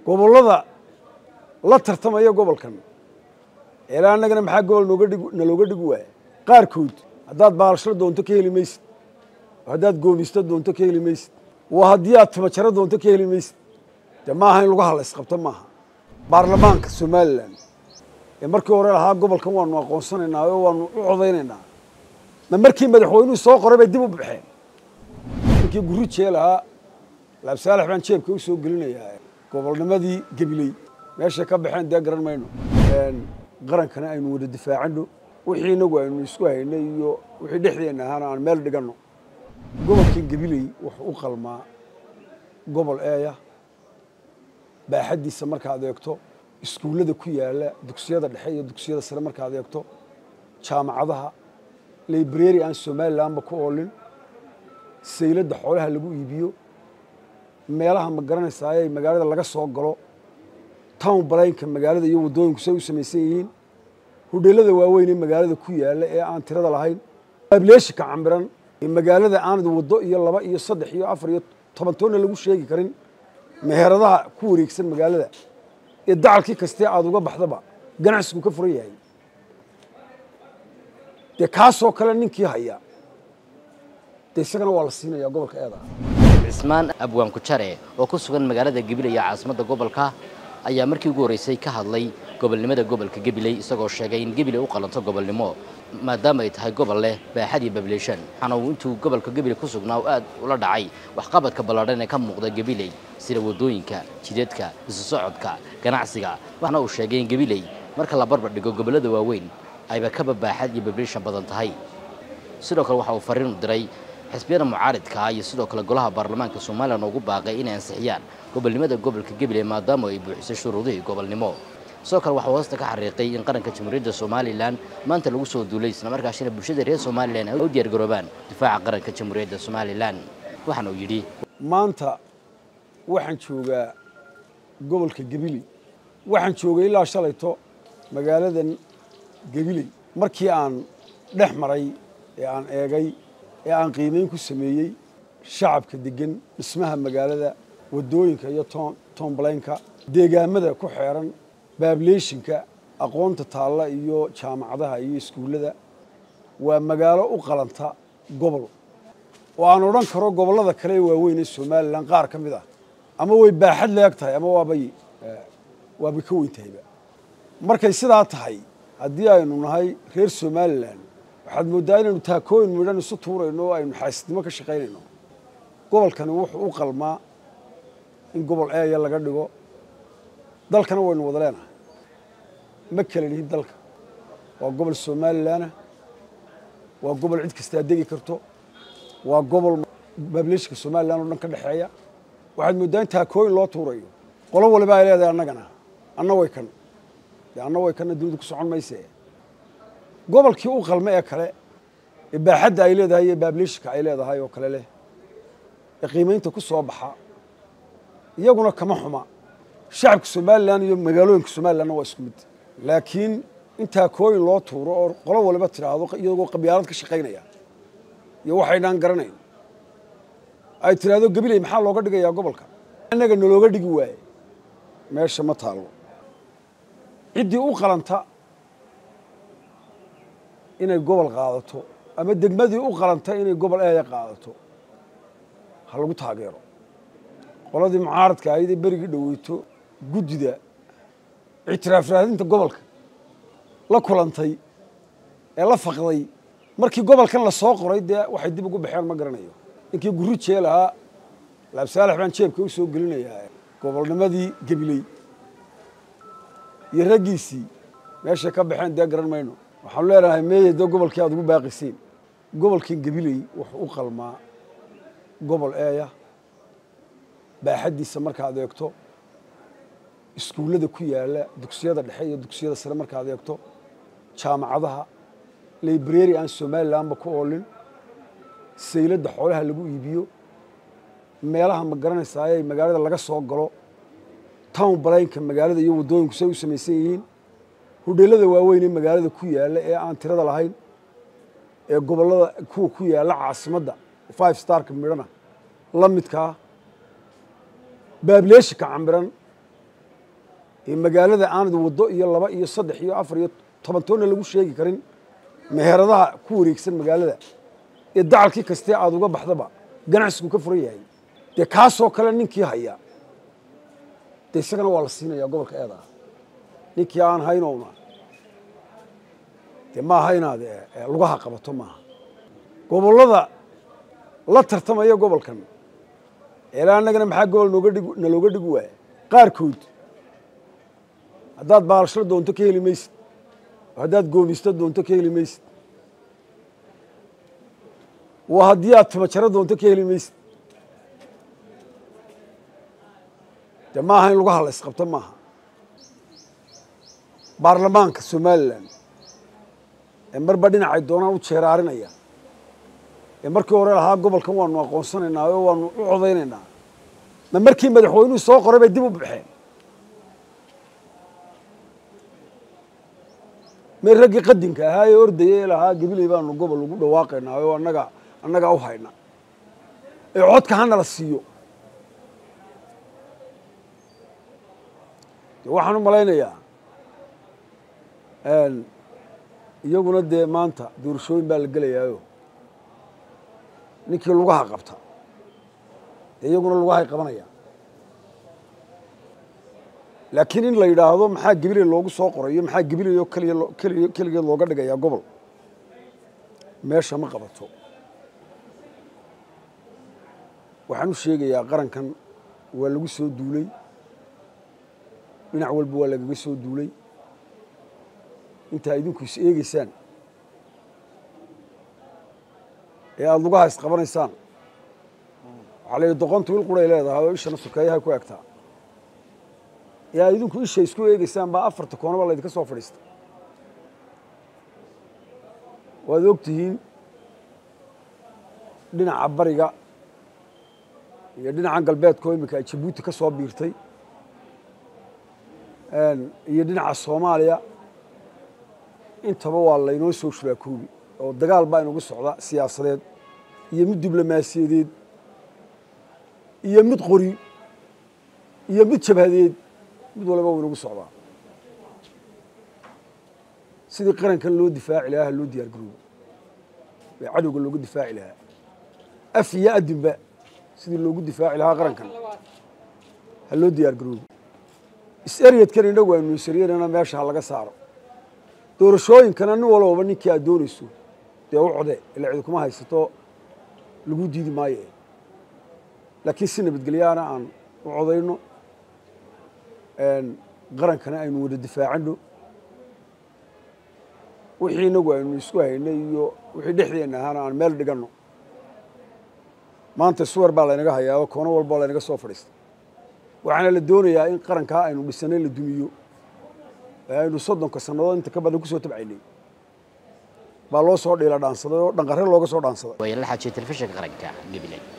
gobollada la tartamaya gobolkan ilaa annagana maxaa gobol nooga dhig nalooga dhigi waaya qaarkood haddaad baalashlo doonto ka heli maysid haddaad goomisto doonto ka heli maysid waa haddii aad tabajaro doonto ka heli maysid dee maaha in lagu hadla isqabto maaha baarlamaanka somalilan ee markii hore lahaa gobolkan waanu aqoonsanaynaa oo waanu u codaynaynaa ma markii madaxweynuhu soo qoray bay dib u baxeen ninkii gurujee lahaa laabsaalax baan jeebka u soo gelinayaa gobolnimadii gebiley meeshay ka baxeen dee garan mayno qarankana aynu wada difaacano wixii inagu aynu isku haynay iyo wixii dhexdeenna ahaana aan meel dhiganno gobolkan gebiley wuxuu u qalmaa gobol eeya baaxaddiisa markaad eegto iskuullada ku yaalla dugsiyada dhexe iyo dugsiyada sare markaad eegto jaamacadaha library aan somalilanba ku oolin sayladda xoolaha lagu iibiyo meelaha ma garanaysaayey magaalada laga soo galo town balaynka magaalada iyo waddooyinku say u samaysan yihiin hudheelada waaweyn ee magaalada ku yaalla ee aan tirada lahayn ableeshika cambiran ee magaalada aanad waddo iyo laba iyo saddex iyo afar iyo toban toonna lagu sheegi karin meheradaha ku wareegsan magaalada ee dacalkii kastee aada uga baxdaba ganacsigu ka furan yahay dee kaasoo kale ninkii haya dee isagana waa la siinayaa gobolka eeda cismaan abwaan kujare oo ku sugan magaalada gabiley ee caasimadda gobolka ayaa markii ugu horreysay ka hadlay gobolnimada gobolka gabiley isagoo sheegay in gabiley u qalanto gobolnimo maadaama ay tahay gobol leh baaxad iyo bableeshan waxaana uu intuu gobolka gabiley ku sugnaa oo aad ula dhacay waxqabadka ballaadhan ee ka muuqda gabiley sida waddooyinka jidadka isu socodka ganacsiga waxaana uu sheegay in gabiley marka la barbar dhigo gobollada waaweyn ayba kaba baaxad iyo bableeshan badan tahay sidoo kale waxa uu fariin u diray xisbiyada mucaaridka iyo sidoo kale golaha baarlamaanka somalilan ugu baaqay inay ansixiyaan gobolnimada gobolka gabiley maadaama ay buuxisay shuruudihii gobolnimo sidoo kale waxuu hoosta ka xariiqay in qaranka jamhuuriyadda somalilan maanta lagu soo duulay islamarkaasina bulshada reer somalilan ay u diyaargaroobaan difaaca qaranka jamhuuriyadda somalilan waxaana uu yidhi maanta waxaan joogaa gobolka gabiley waxaan joogay ilaa shalayto magaaladan gabiley markii aan dhex maray ee aan eegay ee aan qiimeyn ku sameeyey shacabka degan dhismaha magaalada waddooyinka iyo tombalaynka deegaamada ku xeeran baableeshinka aqoonta taalla iyo jaamacadaha iyo iskuullada waa magaalo u qalanta gobol oo aan odhan karo gobollada kale ee waaweyn ee somalilan qaar ka mid ah ama way baaxad leeg tahay ama waabay waabay ka weyn tahayba markay sidaa tahay haddii aynu nahay reer somalilan waxaad mooddaa inaynu taakooyin midhan isu tuurayno oo aynu xaasidnimo ka shaqaynayno gobolkani wuxuu u qalmaa in gobol eeya laga dhigo dalkana waynu wada leenahay ma kala lihin dalka waa gobol somalilanah waa gobol cid kastaa degi karto waa gobol baableeshika somalilan oo dhan ka dhexeeya waxaad mooddaa in taakooyin loo tuurayo qolo waliba ay leedahay annagana anna way kan dee anna way kanna dunidu ku socon mayse gobolkii u qalme ee kale ee baaxadda ay leedahay iyo baableeshika ay leedahay oo kale leh ee qiimaynta ku soo baxa iyaguna kama xuma shacabka somalilan iyo magaalooyinka somalilanna waa isku mid laakiin in taakooyin loo tuuro oo qolo waliba tidhaahdo iyagoo qabyaalad ka shaqaynaya iyo waxaynaan garanayn ay tidhaahdo gabiley maxaa looga dhigayaa gobolka innaga nalooga dhigi waaye meesha ma taallo ciddii u qalanta inay gobol qaadato ama degmadii u qalanta inay gobol eeya qaadato ha lagu taageero qoladii mucaaradka ahayd ee berigii dhoweyto guddida ictiraaf raadinta gobolka la kulantay ee la faqday markii gobolkan la soo qoray dee waxay dib ugu baxeen ma garanayo ninkii gurujee lahaa laabsaalax baan jeebka u soo gelinayaa gobolnimadii gebiley iyo raggiisii meeshay ka baxeen dee garan mayno waxaanu leenahay meeye dee gobolkii aad ugu baaqisiin gobolkan gebiley wuxuu u qalmaa gobol eeya baaxaddiisa markaad eegto iskuullada ku yaalla dugsiyada dhexe iyo dugsiyada sare markaad eegto jaamacadaha library aan somalilanba ku oolin sayladda xoolaha lagu iibiyo meelaha ma garanaysaayey magaalada laga soo galo town balaynka magaalada iyo waddooyinku say u samaysan yihiin hudheelada waaweyn ee magaalada ku yaalla ee aan tirada lahayn ee gobollada kuwa ku yaalla caasimadda five starka midhana la midkaa baableeshika cambiran ee magaalada aanad waddo iyo laba iyo saddex iyo afar iyo toban toonna lagu sheegi karin meheradaha ku wareegsan magaalada ee dacalkii kastee aada uga baxdaba ganacsigu ka furan yahay dee kaasoo kale ninkii haya dee isagana waa la siinayaa gobolka eeda ah ninkii aan haynowna dee maaha inaad lugaha qabato maaha gobollada la tartamaya gobolkan eela annagana maxaa gobol nooga dhig nalooga dhigi waaya qaarkood haddaad baalashlo doonto ka heli maysid oo haddaad goomisto doonto ka heli maysid waa haddii aad tabajaro doonto ka heli maysid dee maaha in lagu hadla isqabto maaha baarlamaanka somalilan ee marba dhinacay doonaan u jeeraarinaya ee markii hore lahaa gobolkan waanu aqoonsanaynaa oo waanu u codaynaynaa ma markii madaxweynuhu soo qoray bay dib u baxeen me raggii qadinka ahaa ee ordaya ee lahaa gabiley baanu gobol ugu dhawaaqaynaa oo annaga annagaa u hayna ee codka hana la siiyo de waxaan u malaynayaa iyaguna dee maanta doorashooyin baa la gelayaayo ninkii lugaha qabta dee iyaguna lugahay qabanaya laakiin in la yidhaahdo maxaa gabiley loogu soo qorayo maxaa gabiley oo keliya keliya keligeed looga dhigayaa gobol meesha ma qabato waxaan u sheegayaa qarankan waa lagu soo duulay dhinac walba waa lagaga soo duulay intaa idinku is eegeysaan ee aada lugaha isqabanaysaan waxaa la yidhi doqontu il quray leedahay oo ishana sukeeyahay ku egtaa ee aad idinku isha isku eegeysaan baa afarta koonaba laydinka soo fadhiistay waad og tihiin dhinaca bariga iyo dhinacan galbeedkoo iminka ay jabuuti ka soo biirtay iyo dhinaca soomaaliya intaba waa laynoo soo shuraakoobi oo dagaal baa inugu socda siyaasadeed iyo mid diblomaasiyadeed iyo mid qori iyo mid jabhadeed mid walba u inugu socdaa sidii qarankan loo difaaci lahaa ha loo diyaar garoobo ee cadowga looga difaaci lahaa af iyo adinba sidii loogu difaaci lahaa qarankan ha loo diyaar garoobo is-eryadkan innagu aynu isaryanana meesha ha laga saaro doorashooyinkana nin walbaba ninkii aad doonayso dee u code ila cidi kuma haysato lagu diidi maayo laakiin si nabadgelyaana aan u codayno qarankana aynu wada difaacano wixii inagu aynu isku haynay iyo wixii dhexdeenna ahaana aan meel dhiganno maanta suwer baa laynaga hayaa oo koono walba laynaga soo fadhiistay waxaana la doonayaa in qarankaa aynu dhisanay la dumiyo ee aynu soddonka sannadood inta ka badan ku soo tabcaynay baa loo soo dhiila dhaansaday oo dhanqare looga soo dhaansaday waa la xaajiyay telefishinka qaranka gabiley